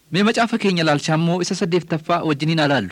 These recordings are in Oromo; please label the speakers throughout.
Speaker 1: Mee macaafa keenya laalchaa immoo isa saddeettaffaa wajjiniin alaallu.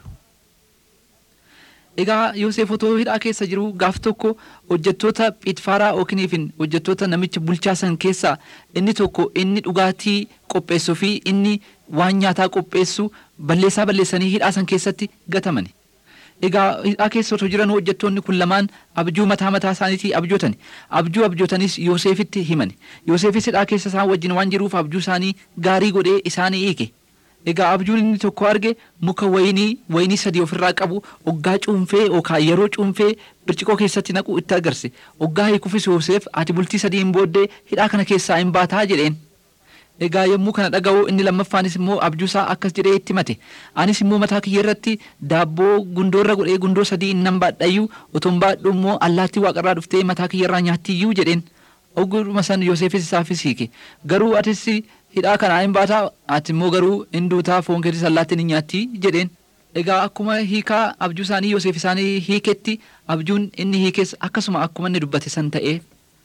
Speaker 1: Egaa Yoosef otoo hidhaa keessa jiru gaaf tokko hojjettoota Phixfaaraa Ookiniifin hojjettoota namicha bulchaa san keessaa inni tokko inni dhugaatii qopheessuu fi inni waan nyaataa qopheessu balleessaa balleessanii hidhaa san keessatti gatamani. Egaa hidhaa keessa otoo jiran hojjettoonni kun lamaan abjuu mataa mataa isaaniitii abjootani. Abjuu abjootanis Yoosefitti himani. Yoosefis hidhaa keessa isaan wajjin waan jiruuf abjuu isaanii gaarii godhee isaanii hiike. Egaa abjuun inni tokko arge muka wayinii wayinii sadii ofirraa qabu oggaa cuunfee yookaan yeroo cuunfee birciqoo keessatti naqu itti agarse. Oggaa hiikufis Yoosef ati bultii sadiin booddee hidhaa kana keessaa hin baataa jedheen. Egaa yommuu kana dhaga'u inni lammaffaanis immoo abjuusaa akkas jedhee itti mate. Anis immoo mataa kiyya irratti daabboo gundoorra godhee gundoo sadii nan baadhayyuu otoon baadhu immoo allaattii waaqarraa dhuftee mataa kiyya irraa nyaattiyyuu jedheen. Ogguma san Yoosefis isaafis hiike. Garuu atis hidhaa kanaa hin baataa ati immoo garuu hin duutaa foon keetis allaattiin hin nyaatti jedheen. Egaa akkuma hiikaa abjuu isaanii Yoosef isaanii hiiketti abjuun inni hiikes akkasuma akkuma inni dubbate san ta'ee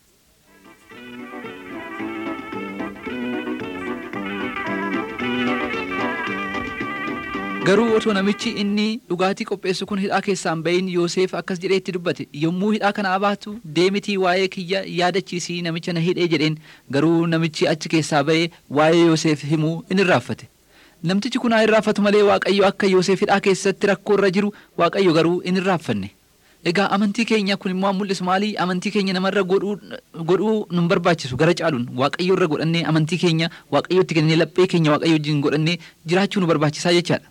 Speaker 1: Garuu otoo namichi inni dhugaatii qopheessu kun hidhaa keessaan bahin Yoosef akkas jedhee itti dubbate yommuu hidhaa kana abaatu deemitii waa'ee kiyya yaadachiisii namicha na hidhee jedheen garuu namichi achi keessaa bahee waa'ee Yoosef himuu in irraanfate. Namtichi kun haa irraanfatu malee Waaqayyo akka Yoosef hidhaa keessatti rakkoo irra jiru Waaqayyo garuu in irraanfanne. Egaa amantii keenya kun immoo mul'isu maalii amantii keenya namarra godhuu nun barbaachisu gara caaluun waaqayyo irra godhannee amantii keenya waaqayyotti kennee laphee keenya waaqayyo wajjin godhannee jiraachuu nu barbaachisaa jechaadha.